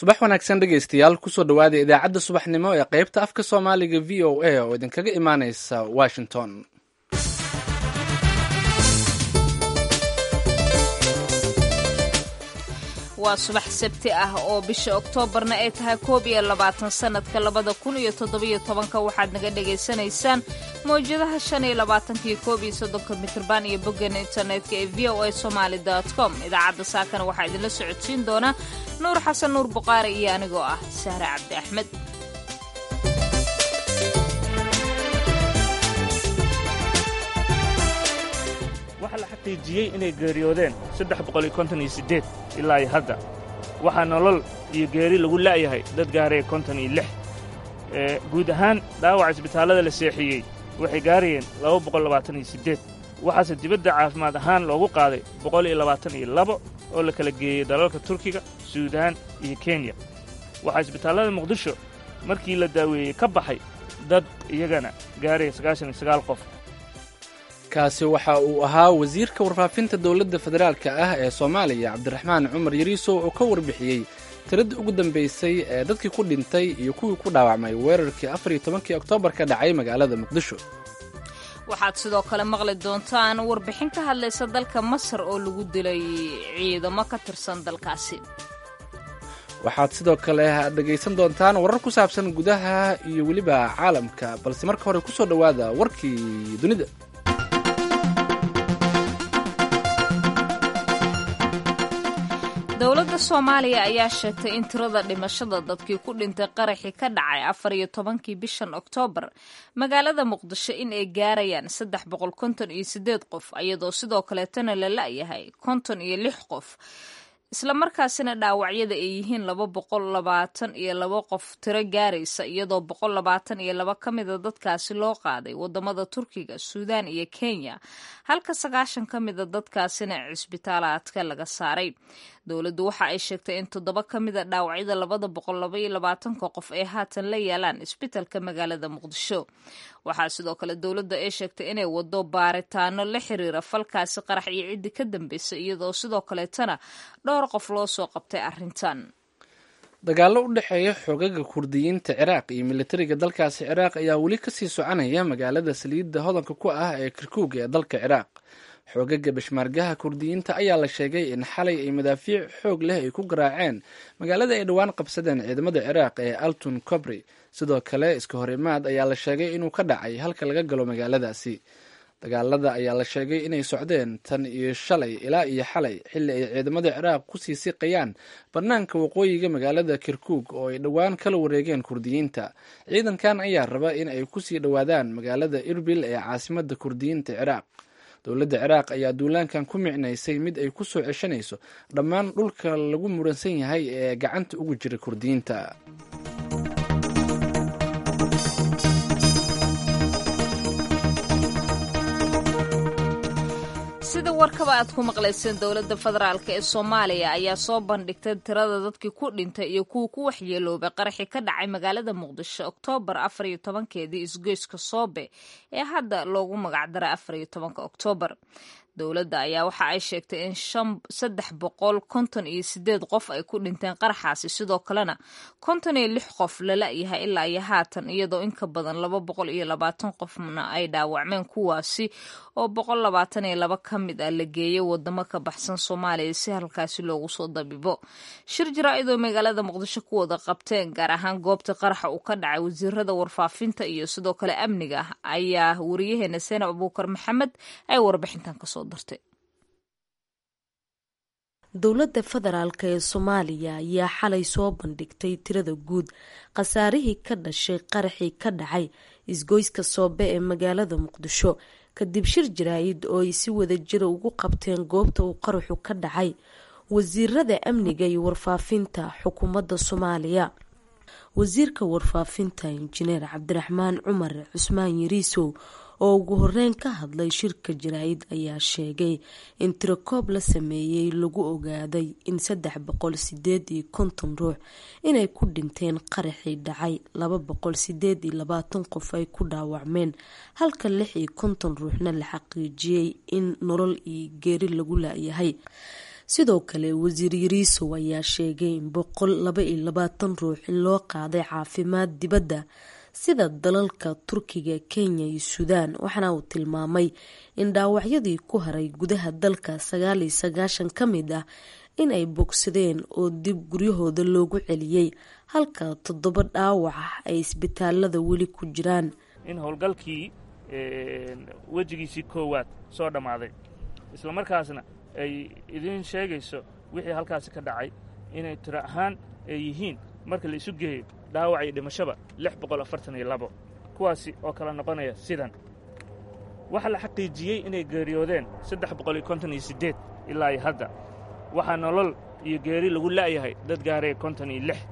subax wanaagsan dhegaystayaal kusoo dhowaada idaacadda subaxnimo ee qaybta afka soomaaliga v o a oo idinkaga imaaneysa washington waa subax sabti ah oo bisha oktoobarna ay tahay koob iyo labaatan sanadka labada kun iyo toddobiyo tobanka waxaad naga dhagaysanaysaan mawjadaha shan iyo labaatanka iyo koob iyo soddonka mitrban iyo boggan internetka ee v o a somaali com idaacadda saakana waxaa idinla socodsiin doona nuur xasan nuur buqaari iyo anigoo ah sahre cabdi axmed waxaa la xaqiijiyey inay geeriyoodeen saddex boqol iyo konton iyo siddeed ilaa iyo hadda waxaa nolol iyo geeri lagu la'yahay dad gaaraya konton iyo lix guud ahaan dhaawaca isbitaallada la seexiyey waxay gaarayeen laba boqol labaatan iyo siddeed waxaase dibadda caafimaad ahaan loogu qaaday boqol iyo labaatan iyo labo oo la kala geeyey dalalka turkiga suudaan iyo kenya waxaa isbitaallada muqdisho markii la daaweeyey ka baxay dad iyagana gaaraya sagaashan iyo sagaal qof kaasi waxa uu ahaa wasiirka warfaafinta dowladda federaalka ah ee soomaaliya cabdiraxmaan cumar yariisow oo ka warbixiyey tiradii ugu dambaysay ee dadkii ku dhintay iyo kuwii ku dhaawacmay weerarkii afar iyo tobankii oktoobar ka dhacay magaalada muqdisho waxaad sidoo kale maqli doontaan warbixin ka hadlaysa dalka masar oo lagu dilay ciidamo ka tirsan dalkaasi waxaad sidoo kale dhegaysan doontaan warar ku saabsan gudaha iyo weliba caalamka balse marka hore kusoo dhowaada warkii dunida dowladda soomaaliya ayaa sheegtay in tirada dhimashada dadkii ku dhintay qaraxii ka dhacay afar iyo tobankii bishan oktoobar magaalada muqdisho in ay gaarayaan saddex boqol konton iyo siddeed qof iyadoo sidoo kaleetana la la'yahay konton iyo lix qof islamarkaasina dhaawacyada ay yihiin laba boqol labaatan iyo laba qof tiro gaaraysa iyadoo boqol labaatan iyo laba ka mida dadkaasi loo qaaday wadamada turkiga suudaan iyo kenya halka sagaashan ka mida dadkaasina cisbitaalaadka laga saaray dowladdu waxa ay sheegtay in toddoba ka mida dhaawacyada labada boqol labaiyo labaatanka qof ay haatan la yaalaan isbitalka magaalada muqdisho waxaa sidoo kale dowladda ay sheegtay inay wado baaritaano la xiriira falkaasi qarax iyo ciddi ka dambaysa iyadoo sidoo kaleetana dhowr qof loo soo qabtay arrintan dagaallo u dhexeeya xoogaga kurdiyiinta ciraaq iyo militariga dalkaasi ciraaq ayaa weli kasii soconaya magaalada saliidda hodanka ku ah ee kirkuug ee dalka ciraaq xoogaga bashmaargaha kurdiyiinta ayaa la sheegay in xalay ay madaafiic xoog leh ay ku garaaceen magaalada ay dhowaan qabsadeen ciidamada ciraaq ee altun cobri sidoo kale iska hor imaad ayaa la sheegay inuu ka dhacay halka laga galo magaaladaasi dagaalada ayaa la sheegay inay socdeen tan iyo shalay ilaa iyo xalay xilli ay ciidamada ciraaq kusii siqayaan bannaanka waqooyiga magaalada kirkuug oo ay dhowaan kala wareegeen kurdiyiinta ciidankan ayaa raba in ay kusii dhowaadaan magaalada irbil ee caasimada kurdiyiinta ciraaq dowladda ciraaq ayaa duulaankan ku micnaysay mid ay ku soo ceshanayso dhammaan dhulka lagu muransan yahay ee gacanta ugu jira kurdiyiinta sida warkaba aad ku maqlayseen dowladda federaalk ee soomaaliya ayaa soo bandhigtay tirada dadkii ku dhintay iyo kuwa ku waxyeeloobay qaraxii ka dhacay magaalada muqdisho oktoobar afar iyo tobankeedii isgoyska soobe ee hadda loogu magacdaray afar iyo tobanka oktoobar dowladda ayaa waxa ay sheegtay in saddex boqol konton iyo sideed qof ay ku dhinteen qaraxaasi sidoo kalena konton iyo lix qof lala-yahay ilaa iyo haatan iyadoo inka badan laba boqol iyo labaatan qofna ay dhaawacmeen kuwaasi oo boqol labaatan iyo laba ka mid ah la geeyay wadamo ka baxsan soomaaliya si halkaasi loogu soo dabibo shir jaraa-idoo magaalada muqdisho ku wada qabteen gaar ahaan goobta qaraxa uu ka dhacay wasiirada warfaafinta iyo sidoo kale amniga ayaa wariyaheena seenab abuukar maxamed ay warbixintan kasoo dartay dowladda federaalk ee soomaaliya ayaa xalay soo bandhigtay tirada guud khasaarihii ka dhashay qaraxii ka dhacay isgoyska soobe ee magaalada muqdisho kadib shir jaraa-id oo ay si wada jira ugu qabteen goobta uu qaraxu ka dhacay wasiirada amniga iyo warfaafinta xukuumadda soomaaliya wasiirka warfaafinta injineer cabdiraxmaan cumar cusmaan yariisow oo ugu horeyn ka hadlay shirka jaraa-id ayaa sheegay in tirakoob la sameeyey lagu ogaaday in saddex boqol sideed iyo konton ruux inay ku dhinteen qaraxii dhacay laba boqol sideed iyo labaatan qof ay ku dhaawacmeen halka lix iyo konton ruuxna la xaqiijiyey in nolol iyo geeri lagu laayahay sidoo kale wasiir yariisow ayaa sheegay in boqol laba iyo labaatan ruux in loo qaaday caafimaad dibadda sida dalalka turkiga kenya iyo suudaan waxaana uu tilmaamay in dhaawacyadii ku haray gudaha dalka sagaal iyo sagaashan ka mid ah in ay bogsadeen oo dib guryahooda loogu celiyey halka toddoba dhaawac ah ay isbitaalada weli ku jiraan in howlgalkii wejigiisii koowaad soo dhammaaday isla markaasna ay idiin sheegayso wixii halkaasi ka dhacay inay tiro ahaan ay yihiin marka la isu geeyo dhaawac iyo dhimashaba lix boqol afartan iyo labo kuwaasi oo kala noqonaya sidan waxaa la xaqiijiyey inay geeriyoodeen saddex boqol iyo konton iyo siddeed ilaa iyo hadda waxaa nolol iyo geeri lagu la'yahay dad gaaraya konton iyo lix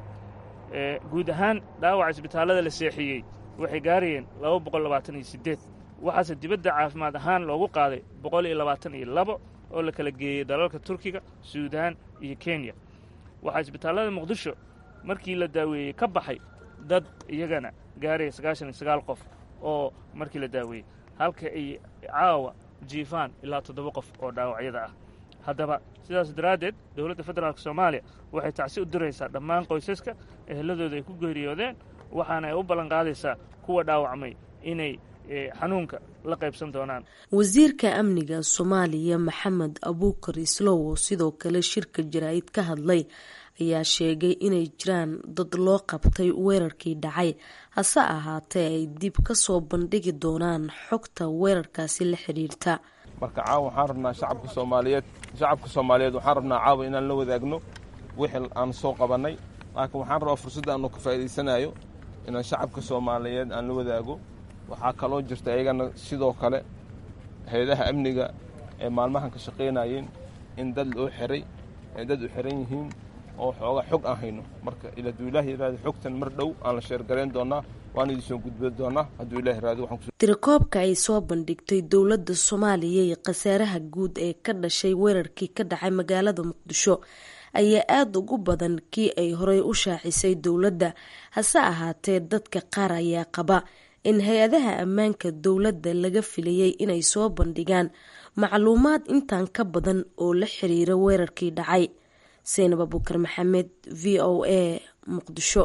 guud ahaan dhaawaca isbitaallada la seexiyey waxay gaarayeen laba boqol labaatan iyo siddeed waxaase dibadda caafimaad ahaan loogu qaaday boqol iyo labaatan iyo labo oo la kala geeyey dalalka turkiga suudaan iyo kenya waxaa isbitaallada muqdisho markii la daaweeyey ka baxay dad iyagana gaaraya sagaashan iyo sagaal qof oo markii la daaweeyey halka ay caawa jiifaan ilaa toddoba qof oo dhaawacyada ah haddaba sidaas daraaddeed dowladda federaalk soomaaliya waxay tacsi u diraysaa dhammaan qoysaska eheladooda ay ku geeriyoodeen waxaana ay u ballanqaadaysaa kuwa dhaawacmay inay xanuunka la qaybsan doonaan wasiirka amniga soomaaliya maxamed abuukar islow oo sidoo kale shirka jaraa'id ka hadlay ayaa sheegay inay jiraan dad loo qabtay weerarkii dhacay hase ahaatee ay dib ka soo bandhigi doonaan xogta weerarkaasi la xidhiirta marka caawa waxaan rabnaa shacabka soomaaliyeed shacabka soomaaliyeed waxaan rabnaa caawa inaan la wadaagno wixii aan soo qabannay laakiin waxaan rabaa fursadda aanu ka faa'idaysanayo inaan shacabka soomaaliyeed aan la wadaago waxaa kaloo jirta iyagana sidoo kale hay-adaha amniga ee maalmahan ka shaqaynayeen in dad loo xiray ay dad u xiran yihiin oo xooga xog aan hayno marka hadduu ilaah yiraahdo xogtan mar dhow aan la sheergarayn doonaa waan idin soo gudbin doonaa hadduu ilah yiraahdo waxaan tirakoobka ay soo bandhigtay dowladda soomaaliya iyo khasaaraha guud ee ka dhashay weerarkii ka dhacay magaalada muqdisho ayaa aada ugu badan kii ay horey u shaacisay dowladda hase ahaatee dadka qaar ayaa qaba in hay-adaha ammaanka dowladda laga filayay inay soo bandhigaan macluumaad intaan ka badan oo la xiriira weerarkii dhacay seynab abukar maxamed v o a muqdisho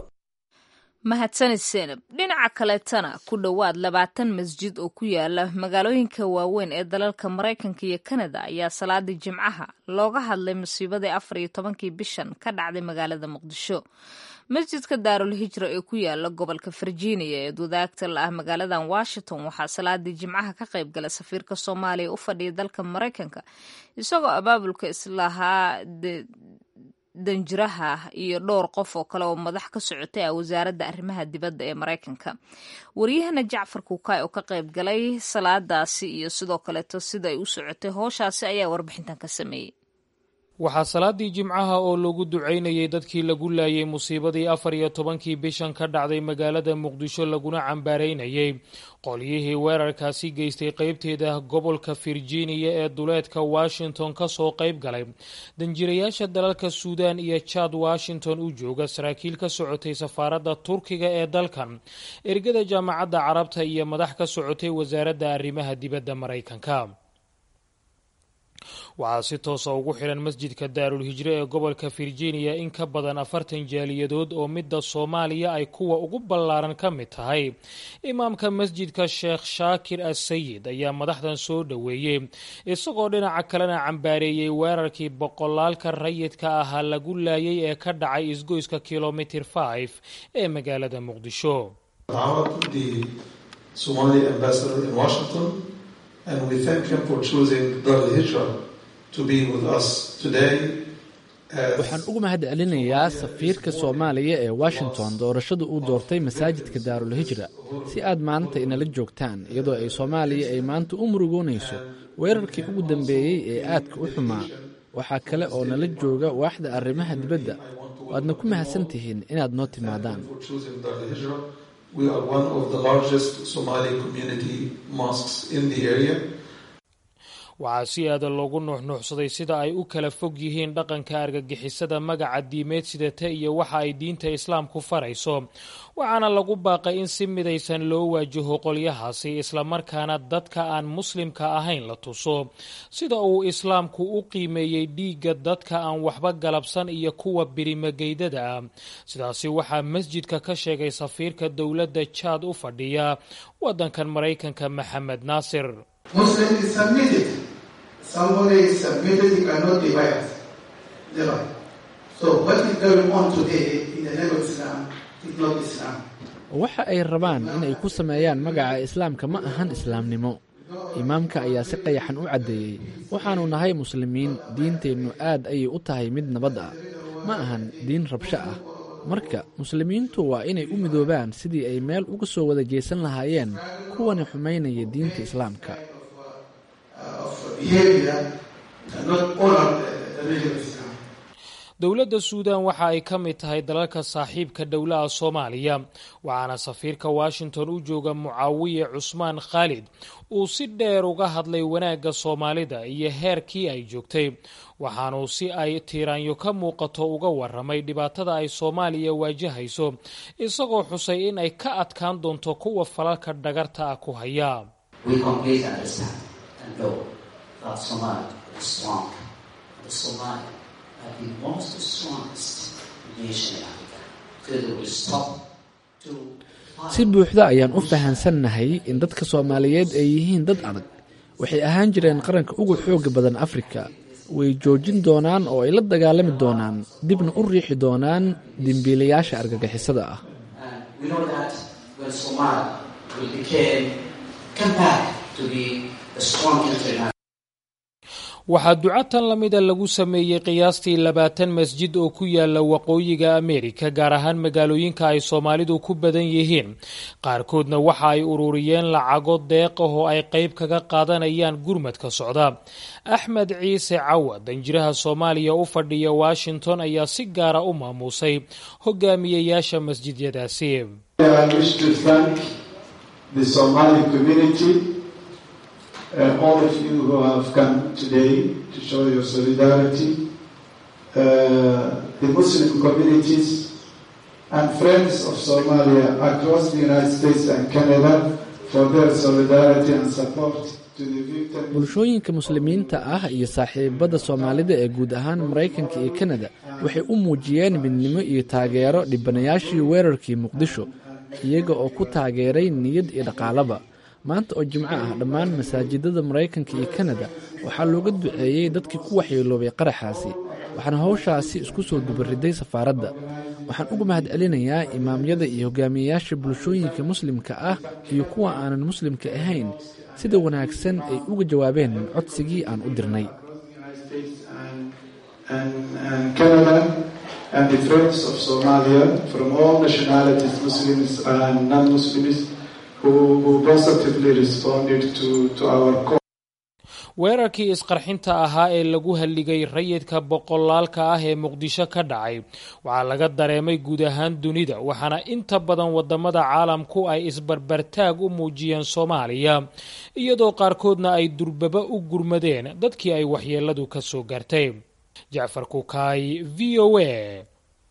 mahadsanid seenab dhinaca kaleetana ku dhowaad labaatan masjid oo ku yaala magaalooyinka waaweyn ee dalalka maraykanka iyo kanada ayaa salaadii jimcaha looga hadlay musiibadii afar iyo tobankii bishan ka dhacday magaalada muqdisho masjidka daarul hijra ee ku yaala gobolka virginia ee wadaagta la ah magaaladan washington waxaa salaadii jimcaha ka qayb gala safiirka soomaaliya u fadhiya dalka maraykanka isagoo abaabulka islahaa danjiraha iyo dhowr qof oo kale oo madax ka socotay ah wasaaradda arrimaha dibadda ee maraykanka waryahana jacfar kuukaay oo ka qayb galay salaadaasi iyo sidoo kaleeto sida ay u socotay hooshaasi ayaa warbixintan ka sameeyey waxaa salaadii jimcaha oo lagu ducaynayay dadkii lagu laayay musiibadii afar iyo tobankii bishan ka dhacday magaalada muqdisho laguna cambaaraynayay qolyihii weerarkaasi geystay qeybteeda gobolka virginia ee duleedka washington kasoo qayb galay danjirayaasha dalalka suudan iyo jad washington u jooga saraakiil ka socotay safaaradda turkiga ee dalkan ergada jaamacadda carabta iyo madax ka socotay wasaaradda arrimaha dibadda maraykanka waxaa si toosa ugu xiran masjidka daarul hijre ee gobolka virginia in ka badan afartan jaaliyadood oo midda soomaaliya ay kuwa ugu ballaaran ka mid tahay imaamka masjidka sheekh shaakir assayid ayaa madaxdan soo dhoweeyey isagoo dhinaca kalena cambaareeyey weerarkii boqolaalka rayidka ahaa lagu laayay ee ka dhacay isgoyska kilomitir 5 ee magaalada muqdisho and we thank him for choosing Dar al-Hijra to be with us today. waxaan ugu mahad celinayaa safiirka soomaaliya ee washington doorashada uu doortay masaajidka daarul hijra si aad maanta inala joogtaan iyadoo ay soomaaliya ay maanta u murugoonayso weerarkii ugu dambeeyey ee aadka u xumaa waxaa kale oo nala jooga waaxda arrimaha dibadda waadna ku mahadsan tihiin inaad noo timaadaan We are one of the largest Somali community mosques in the area. waxaa si aada loogu nuuxnuuxsaday sida ay u kala fog yihiin dhaqanka argagixisada magaca diimeed sidata iyo waxa ay diinta islaamku farayso waxaana lagu baaqay in si midaysan loo waajaho qolyahaasi islamarkaana dadka aan muslimka ahayn la tuso sida uu islaamku u qiimeeyey dhiigga dadka aan waxba galabsan iyo kuwa birimageydada ah sidaasi waxaa masjidka ka sheegay safiirka dowladda jaad u fadhiya waddankan maraykanka maxamed naasir waxa ay rabaan inay ku sameeyaan magaca islaamka ma ahan islaamnimo imaamka ayaa si qayaxan u caddeeyey waxaannu nahay muslimiin diinteennu aad ayay u tahay mid nabad ah ma ahan diin rabsho ah marka muslimiintu waa inay u midoobaan sidii ay meel uga soo wada jeesan lahaayeen kuwani xumaynaya diinta islaamka dowladda suudan waxa ay ka mid tahay dalalka saaxiibka dhowlaha soomaaliya waxaana safiirka washington u jooga mucaawiye cusmaan khaalid uu si dheer uga hadlay wanaagga soomaalida iyo heerkii ay joogtay waxaanuu si ay tiiraanyo ka muuqato uga waramay dhibaatada ay soomaaliya waajahayso isagoo xusay in ay ka adkaan doonto kuwa falalka dhagarta ah ku haya si buuxda ayaan u fahansannahay in dadka soomaaliyeed ay yihiin dad adag waxay ahaan jireen qaranka ugu xooga badan afrika way joojin doonaan oo ay la dagaalami doonaan dibna u riixi doonaan dembiilayaasha argagixisada ah waxaa ducatan la mida lagu sameeyey qiyaastii labaatan masjid oo ku yaala waqooyiga ameerika gaar ahaan magaalooyinka ay soomaalidu ku badan yihiin qaarkoodna waxa ay ururiyeen lacago deeq ah oo ay qayb kaga qaadanayaan gurmadka socda axmed ciise cawa danjiraha soomaaliya u fadhiya washington ayaa si gaara u maamuusay hogaamiyayaasha masjidyadaasi uh, all of you who have come today to show your solidarity, uh, the Muslim communities and friends of Somalia across the United States and Canada for their solidarity and support to the victims. bulshooyinka muslimiinta ah iyo saaxiibada soomaalida ee guud ahaan maraykanka iyo kanada waxay u muujiyeen midnimo iyo taageero dhibanayaashii weerarkii muqdisho iyaga oo ku taageeray niyad iyo dhaqaalaba maanta oo jimco ah dhammaan masaajidada maraykanka iyo kanada waxaa looga duceeyey dadkii ku waxyeeloobay qaraxaasi waxaana howshaasi isku soo dubariday safaaradda waxaan uga mahad celinayaa imaamyada iyo hogaamiyeyaasha bulshooyinka muslimka ah iyo kuwa aanan muslimka ahayn sida wanaagsan ay uga jawaabeen codsigii aan u dirnay and the friends of Somalia from all nationalities, Muslims and non-Muslims, who, who positively responded to, to our call. weerarkii isqarxinta ahaa ee lagu halligay rayidka boqolaalka ah ee muqdisho ka dhacay waxaa laga dareemay guud ahaan dunida waxaana inta badan wadamada caalamku ay isbarbartaag u muujiyeen soomaaliya iyadoo qaarkoodna ay durbaba u gurmadeen dadkii ay waxyeeladu ka soo gaartay jacfar kukaay v o a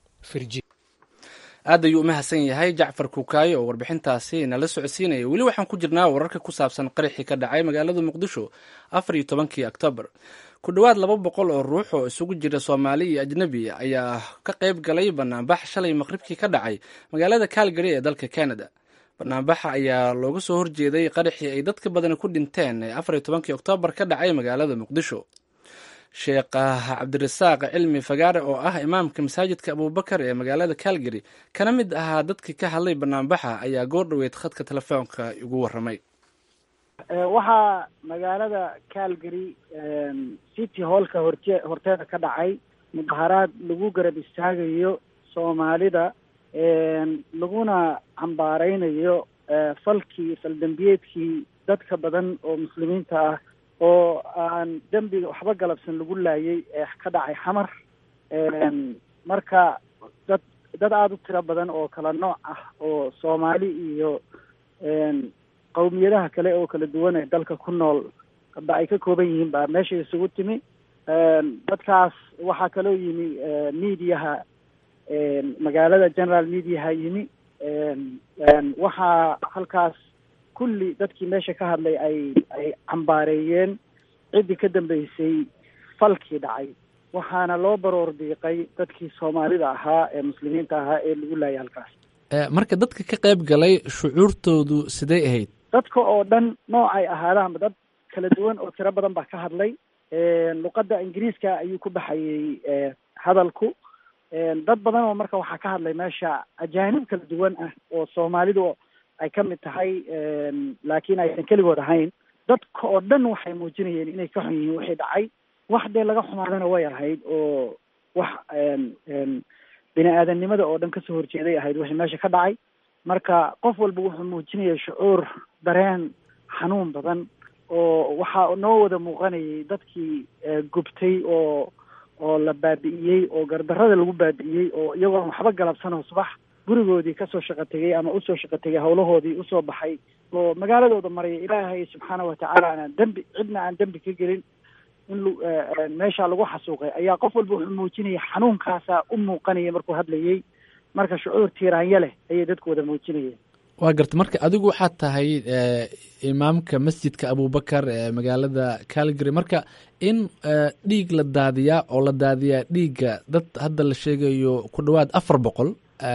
aad ayuu u mahadsan yahay jacfar kuukaayo oo warbixintaasi nala socodsiinaya weli waxaan ku jirnaa wararka ku saabsan qaraxii ka dhacay magaalada muqdisho afar iyo tobankii oktoobar ku dhowaad laba boqol oo ruux oo isugu jira soomaali iyo ajnebi ayaa ka qayb galay banaanbax shalay maqribkii ka dhacay magaalada calgary ee dalka canada banaanbaxa ayaa looga soo horjeeday qaraxii ay dadka badani ku dhinteen ee afar iyo tobankii oktoobar ka dhacay magaalada muqdisho sheekh cabdirasaaq cilmi fagaare oo ah imaamka masaajidka abubakar ee magaalada calgary kana mid ahaa dadkii ka hadlay banaanbaxa ayaa goor dhoweyd khadka telefoonka igu waramay waxaa magaalada calgary city hallka horte horteeda ka dhacay mudaharaad lagu garab istaagayo soomaalida laguna cambaareynayo falkii faldambiyeedkii dadka badan oo muslimiinta ah oo aan dembiga waxba galabsan lagu laayay ee ka dhacay xamar marka dad dad aada u tiro badan oo kala nooc ah oo soomaali iyo qowmiyadaha kale oo kala duwan ee dalka ku nool ba ay ka kooban yihiin baa meesha isugu timi dadkaas waxaa kaloo yimi mediaha magaalada general mediaha yimi waxaa halkaas kulli dadkii meesha ka hadlay ay ay cambaareeyeen ciddii ka dambeysay falkii dhacay waxaana loo baroor diiqay dadkii soomaalida ahaa ee muslimiinta ahaa ee lagu laayay halkaas marka dadka ka qayb galay shucuurtoodu sidee ahayd dadka oo dhan noocay ahaadaanba dad kala duwan oo tiro badan baa ka hadlay luqadda ingiriiska ayuu ku baxayey hadalku dad badan oo marka waxaa ka hadlay meesha ajaanib kala duwan ah oo soomaalidu ay ka mid tahay laakiin aysan keligood ahayn dadka oo dhan waxay muujinayeen inay ka xun yihiin wixii dhacay wax dee laga xumaadana way ahayd oo wax bini aadamnimada oo dhan kasoo horjeeday ahayd wixii meesha ka dhacay marka qof walba wuxuu muujinayay shucuur dareen xanuun badan oo waxaa noo wada muuqanayay dadkii gubtay oo oo la baabi'iyey oo gardarrada lagu baabi'iyey oo iyagoon waxba galabsanoo subax gurigoodii kasoo shaqo tegay ama usoo shaqo tegay hawlahoodii usoo baxay oo magaaladooda maraya ilaahay subxaana watacaala aanaan dembi cidna aan dembi ka gelin in meesha lagu xasuuqay ayaa qof walba wuxuu muujinayay xanuunkaasaa u muuqanaya markuu hadlayey marka shucuur tiiraanya leh ayay dadku wada muujinayeen waa garta marka adigu waxaad tahay imaamka masjidka abubakar ee magaalada calgary marka in dhiig la daadiyaa oo la daadiyaa dhiigga dad hadda la sheegayo ku dhowaad afar boqol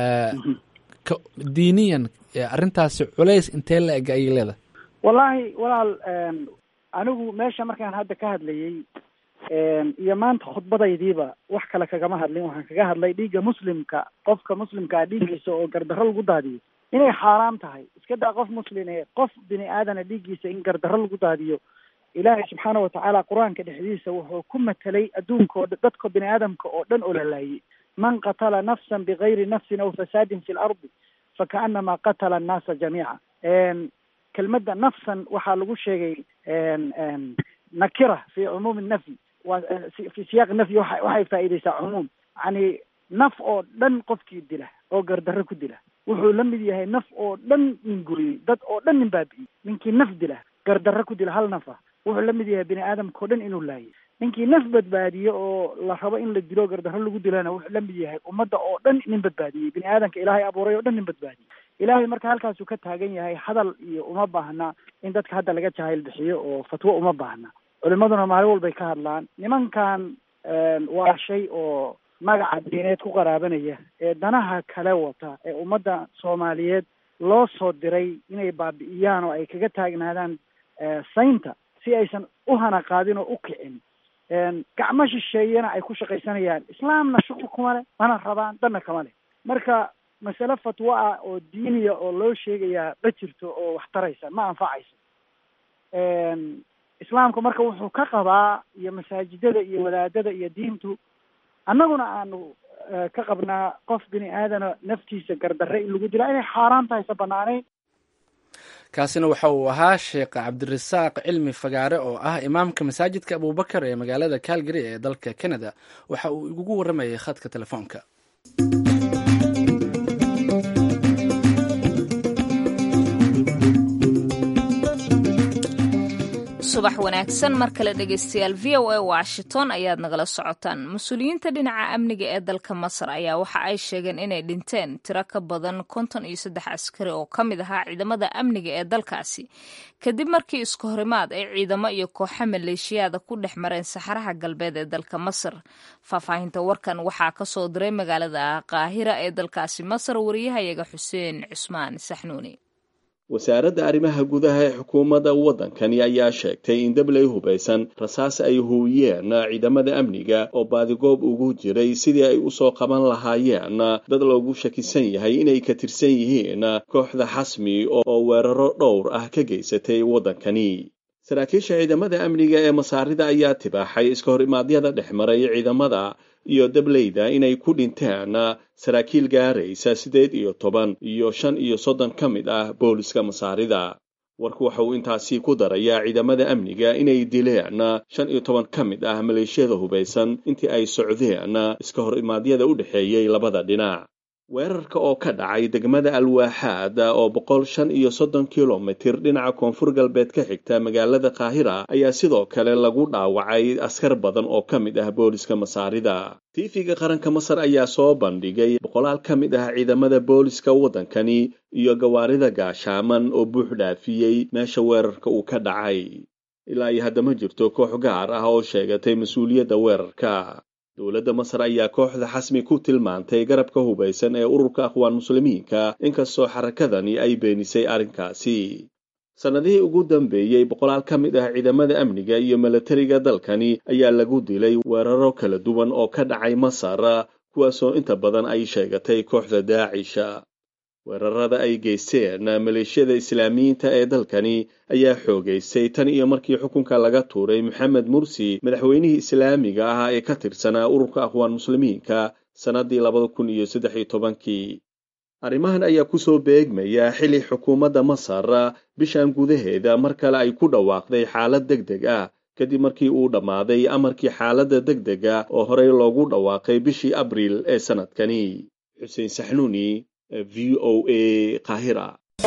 diiniyan arrintaasi culays intee la eg ayay leedahay wallaahi walaal anigu meesha markaan hadda ka hadlayey iyo maanta khudbadaydiiba wax kale kagama hadlin waxaan kaga hadlay dhiigga muslimka qofka muslimkaa dhiiggiisa oo gardarro lagu daadiyo inay xaaraam tahay iska daa qof muslim ee qof bini aadana dhiiggiisa in gardarro lagu daadiyo ilaahay subxaana watacaala qur-aanka dhexdiisa wuxuu ku matelay adduunka oo dadka bini aadamka oo dhan oo la laayay man qatala nafsan bigayri nafsin aw fasaadin fi lardi fakaanama qatala annaasa jamiica kelmadda nafsan waxaa lagu sheegay nakira fi cumuumi nafyi waa fi siyaaqi nafyi waa waxay faa'iideysaa cumuum yani naf oo dhan qofkii dila oo gardarro ku dila wuxuu la mid yahay naf oo dhan nin guriyey dad oo dhan nin baabi'iyey ninkii naf dila gardarro ku dila hal nafa wuxuu la mid yahay bini aadamka oo dhan inuu laayay ninkii naf badbaadiye oo la rabo in la dilo gardarro lagu dilana wuxuu la mid yahay ummadda oo dhan nin badbaadiyey bini aadamka ilaahay abuuray oo dhan nin badbaadiyey ilaahay marka halkaasuu ka taagan yahay hadal iyo uma baahna in dadka hadda laga jahayl bixiyo oo fatwo uma baahna culimaduna maalin walbay ka hadlaan nimankan waa shay oo magaca diineed ku qaraabanaya ee danaha kale wata ee ummadda soomaaliyeed loo soo diray inay baabi'iyaan oo ay kaga taagnaadaan saynta si aysan u hana qaadin oo u kicin gacmo shisheeyana ay ku shaqaysanayaan islaamna shuqul kuma leh mana rabaan dhanna kama leh marka masale fatwo ah oo diiniya oo loo sheegayaa ma jirto oo wax taraysa ma anfacayso islaamku marka wuxuu ka qabaa iyo masaajidada iyo wadaadada iyo diintu annaguna aanu ka qabnaa qof bini aadana naftiisa gardarre in lagu dila inay xaaraan tahay sa banaanayn kaasina waxa uu ahaa sheekh cabdirasaaq cilmi fagaare oo ah imaamka masaajidka abubakar ee magaalada calgary ee dalka canada waxa uu igugu warramayay khadka telefoonka subax wanaagsan mar kale dhegeystayaal v o a washington ayaad nagala socotaan mas-uuliyiinta dhinaca amniga ee dalka masar ayaa waxa ay sheegeen inay dhinteen tiro ka badan konton iyo saddex askari oo ka mid ahaa ciidamada amniga ee dalkaasi kadib markii isku horimaad ay ciidamo iyo kooxo maleeshiyaada ku dhex mareen saxaraha galbeed ee dalka masar faahfaahinta warkan waxaa kasoo diray magaalada qaahira ee dalkaasi masar wariyahayaga xuseen cusmaan saxnuuni wasaaradda arrimaha gudaha ee xukuumadda waddankani ayaa sheegtay in dabley hubaysan rasaas ay huuyeen ciidamada amniga oo baadigoob ugu jiray sidii ay u soo qaban lahaayeen dad loogu shakisan yahay inay ka tirsan yihiin kooxda xasmi oo weeraro dhowr ah ka geysatay waddankani saraakiisha ciidamada amniga ee masaarida ayaa tibaaxay iska hor imaadyada dhex maray ciidamada iyo dableyda inay ku dhinteen saraakiil gaaraysa siddeed iyo toban iyo shan iyo soddon ka mid ah booliska masaarida warku waxa uu intaasi ku darayaa ciidamada amniga inay dileen shan iyo toban ka mid ah maleeshiyada hubaysan intii ay socdeen iska hor imaadyada u dhexeeyey labada dhinac weerarka oo ka dhacay degmada alwaaxaad oo boqol shan iyo soddon kilomitir dhinaca koonfur galbeed ka xigta magaalada kaahira ayaa sidoo kale lagu dhaawacay askar badan oo ka mid ah booliska masaarida tiifiga qaranka masar ayaa soo bandhigay boqolaal ka mid ah ciidamada booliska waddankani iyo gawaarida gaashaaman oo buux dhaafiyey meesha weerarka uu ka dhacay ilaa iyo haddama jirto koox gaar ah oo sheegatay mas-uuliyadda weerarka dowladda masar ayaa kooxda xasmi ku tilmaantay garabka hubaysan ee ururka akhwaan muslimiinka inkastoo xarakadani ay beenisay arrinkaasi sannadihii ugu dambeeyey boqolaal ka mid ah ciidamada amniga iyo milatariga dalkani ayaa lagu dilay weeraro kala duwan oo ka dhacay masar kuwaasoo inta badan ay sheegatay kooxda daacisha weerarada ay geysteen maleeshiyada islaamiyiinta ee dalkani ayaa xoogaystay tan iyo markii xukunka laga tuuray maxamed mursi madaxweynihii islaamiga ah ee ka tirsanaa ururka akhwaan muslimiinka sannaddii labada kun iyo saddex iyo tobankii arrimahan ayaa kusoo beegmaya xili xukuumadda masar bishan gudaheeda mar kale ay ku dhawaaqday xaalad deg deg ah kadib markii uu dhammaaday amarkii xaaladda deg dega oo horey loogu dhawaaqay bishii abriil ee sannadkani xuseen saxnuuni v o a kahira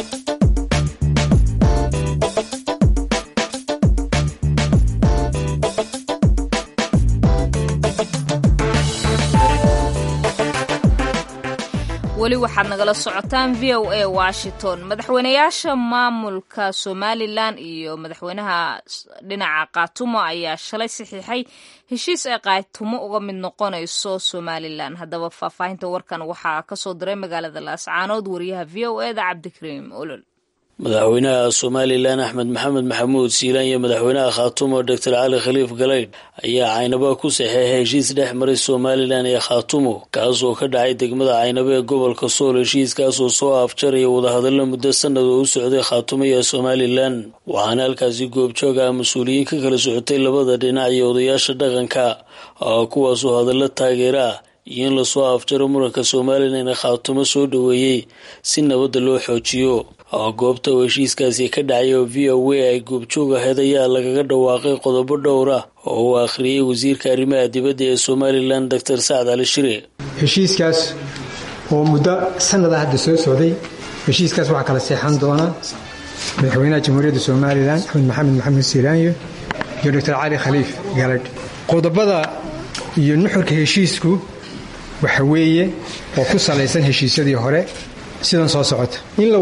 weli waxaad nagala socotaan v o a washington madaxweynayaasha maamulka somalilan iyo madaxweynaha dhinaca kaatumo ayaa shalay saxiixay heshiis ay kaatumo uga mid noqonayso somalilan haddaba faahfaahinta warkan waxaa kasoo diray magaalada laascaanood wariyaha v o e da cabdikariim olol madaxweynaha somalilan axmed maxamed maxamuud siilaan iyo madaxweynaha khaatumo doctor cali khaliif galaydh ayaa caynaba ku saxeexay heshiis dhex maray somalilan iyo khaatumo kaasoo ka dhacay degmada caynabo ee gobolka sool heshiiskaasoo soo afjaraya wadahadallo muddo sanad oo u socday khaatumo iyo somalilan waxaana halkaasi goobjoog ah mas-uuliyiin ka kala socotay labada dhinac iyo odayaasha dhaqanka kuwaasoo hadallo taageera ah iyo in lasoo afjaro muranka somalilan ee khaatumo soo dhoweeyey si nabadda loo xoojiyo goobta oo heshiiskaasi ka dhacay oo v o a ay goobjoog ahayd ayaa lagaga dhawaaqay qodobo dhowr ah oo uu akhriyey wasiirka arrimaha dibadda ee somalilan doctor sacad cali shire heshiiskaas oo muddo sanada hadda soo socday heshiiskaas waxaa kala seexan doona madaxweynaha jamhuuriyadda somalilan axmed maxamed maxamuud siiraanyo iyo doctor cali khaliif galadh qodobada iyo nuxurka heshiisku waxa weeye oo ku salaysan heshiisyadii hore sidan soo socota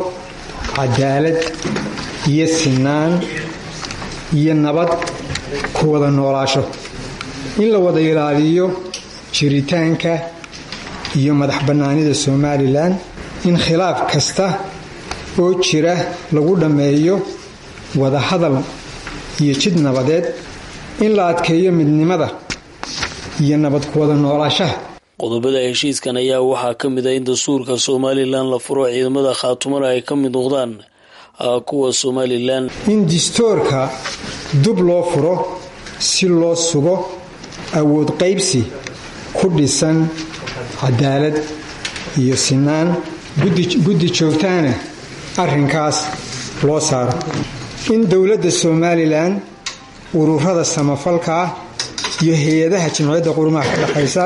cadaalad iyo sinaan iyo nabad ku wada noolaasho in la wada ilaaliyo jiritaanka iyo madax bannaanida somalilan in khilaaf kasta oo jira lagu dhammeeyo wada hadal iyo jid nabadeed in la adkeeyo midnimada iyo nabad ku wada noolaashaha qodobada heshiiskan ayaa waxaa ka mid ah in dastuurka somalilan la furo ciidamada khaatumana ay ka mid noqdaan kuwa somalilan in distoorka dub loo furo si loo sugo awood qaybsi ku dhisan cadaalad iyo sinaan guddi joogtaana arrinkaas loo saaro in dowladda somalilan ururada samafalka ah iyo hay-adaha jimciyadda qurumaha ka dhexaysa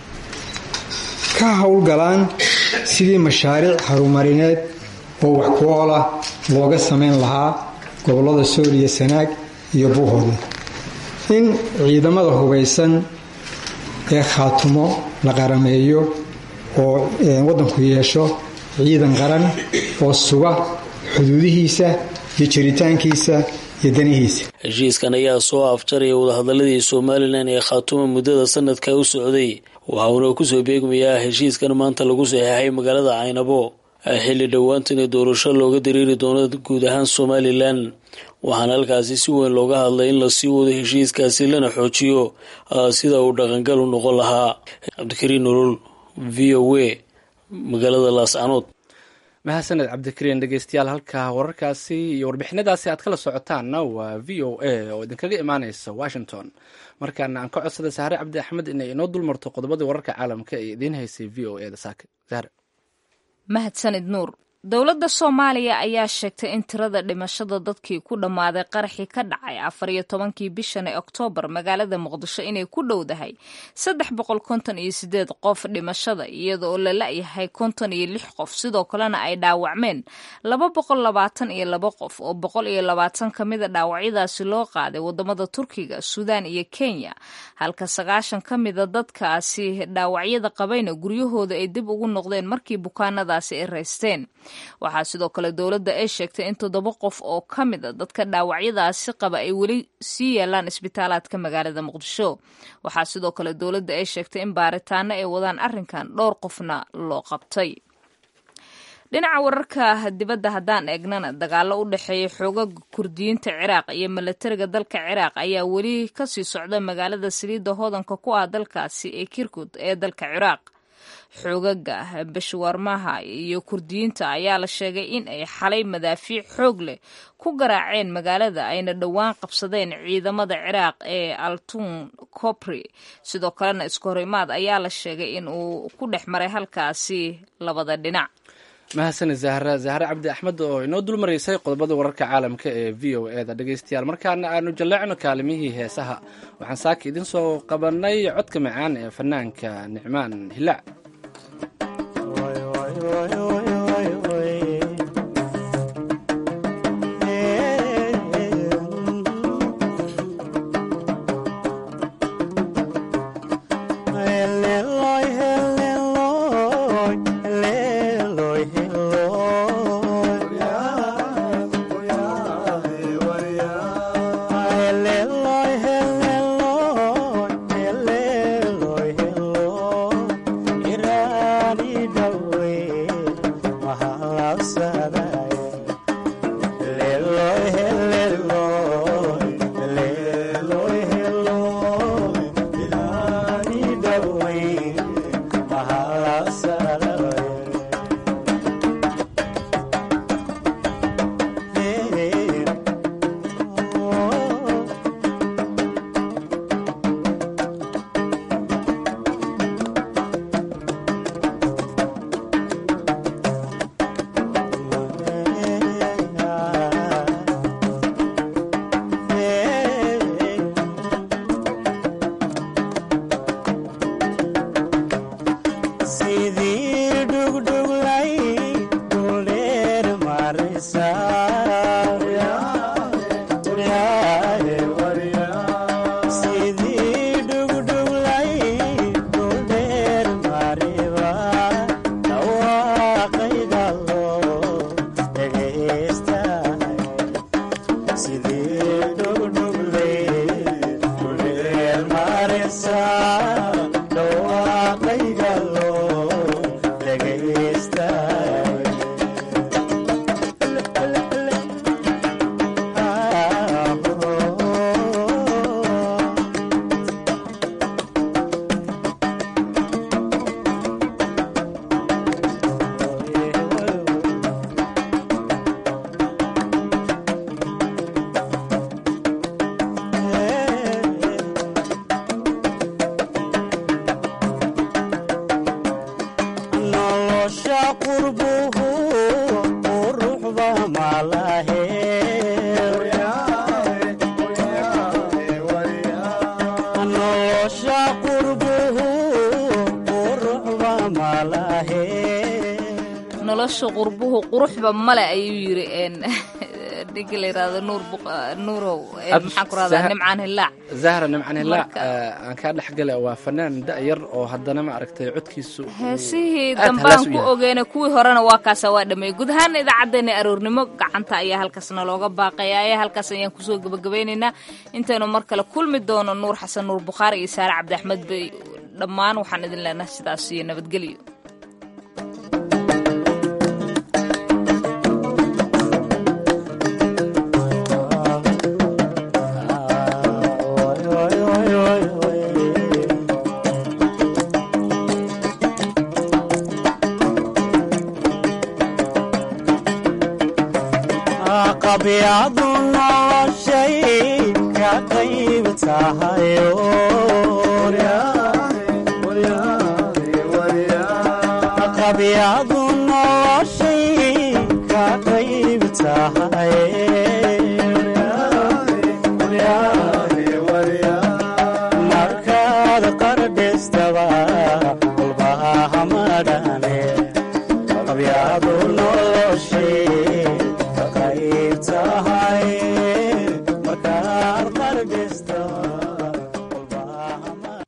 ka howlgalaan sidii mashaariic harumarineed oo wax ku oola looga samayn lahaa gobollada sool iyo sanaag iyo buuhooda in ciidamada hubaysan ee khaatumo la qarameeyo oo waddanku yeesho ciidan qaran oo suga xuduudihiisa iyo jiritaankiisa iyo danihiisa heshiiskan ayaa soo afjaraya wadahadaladii somalilan ee khaatumo muddada sanadka u socday waxauna kusoo beegmayaa heshiiskan maanta lagu saxeexay magaalada caynabo xilli dhowaantana doorasho looga dareeri doono guud ahaan somalilan waxaana halkaasi si weyn looga hadlay in lasii wado heshiiskaasi lana xoojiyo sida uu dhaqangal u noqon lahaa cabdikariin nolol v o a magaalada laascanood mahadsaned cabdikariin dhegeystayaal halka wararkaasi iyo warbixinadaasi aad kala socotaanna waa v o a oo idinkaga imaaneysa washington markaana aan ka codsaday sahre cabdi axmed inay inoo dulmarto qodobadii wararka caalamka ee idiin haysay v o e da saake sahre mahadsanid nuur dowladda soomaaliya ayaa sheegtay in tirada dhimashada dadkii ku dhammaaday qaraxii ka dhacay afar iyo tobankii bishan ee oktoobar magaalada muqdisho inay ku dhowdahay saddex boqol konton iyo sideed qof dhimashada iyada oo la la-yahay konton iyo lix qof sidoo kalena ay dhaawacmeen laba boqol labaatan iyo laba qof oo boqol iyo labaatan ka mida dhaawacyadaasi loo qaaday wadamada turkiga suudaan iyo kenya halka sagaashan ka mida dadkaasi dhaawacyada qabayna guryahooda ay dib ugu noqdeen markii bukaanadaasi ay raysteen waxaa sidoo kale dowladda ay sheegtay in toddoba qof oo ka mid a dadka dhaawacyadaasi qaba ay weli sii yaalaan isbitaalaadka magaalada muqdisho waxaa sidoo kale dowladda ay sheegtay in baaritaano ay wadaan arrinkan dhowr qofna loo qabtay dhinaca wararka dibadda haddaan eegnana dagaalo u dhexeeya xoogaga kurdiyiinta ciraaq iyo milatariga dalka ciraaq ayaa weli kasii socda magaalada saliidda hodanka ku ah dalkaasi ee kirkud ee dalka ciraaq xoogaga bashwaarmaha iyo kurdiyiinta ayaa la sheegay in ay xalay madaafiic xoog leh ku garaaceen magaalada ayna dhowaan qabsadeen ciidamada ciraaq ee altun copri sidoo kalena isku horimaad ayaa la sheegay in uu ku dhex maray halkaasi labada dhinac mahadsanid zahra zahre cabdi axmed oo inoo dul maraysay qodobada wararka caalamka ee v o e da dhegaystayaal markaana aanu jalleecno kaalimihii heesaha waxaan saaka idin soo qabanay codka macaan ee fanaanka nicmaan hilaac nolosha qurbuhu quruxba male ayuu yiri ninka la yirahdo nuur nuurow maxaan ku rahdaa nimcaan hilaac zahra nimcaan hilaac aan kaa dhexgala waa fanaan da-yar oo haddana ma aragtay codkiisu heesihii dambaan ku ogeena kuwii horena waa kaasa waa dhameeyey guud ahaana idaacaddeenna aroornimo gacanta ayaa halkaasna looga baaqaya ayaa halkaas ayaan kusoo gebagabaynaynaa intaynu mar kale kulmi doono nuur xasan nuur bukhaari iyo saare cabdi axmed bay dhammaan waxaan idin leenahay sidaas iyo nabadgelyo qabyadu noloshay ka qayb tahayo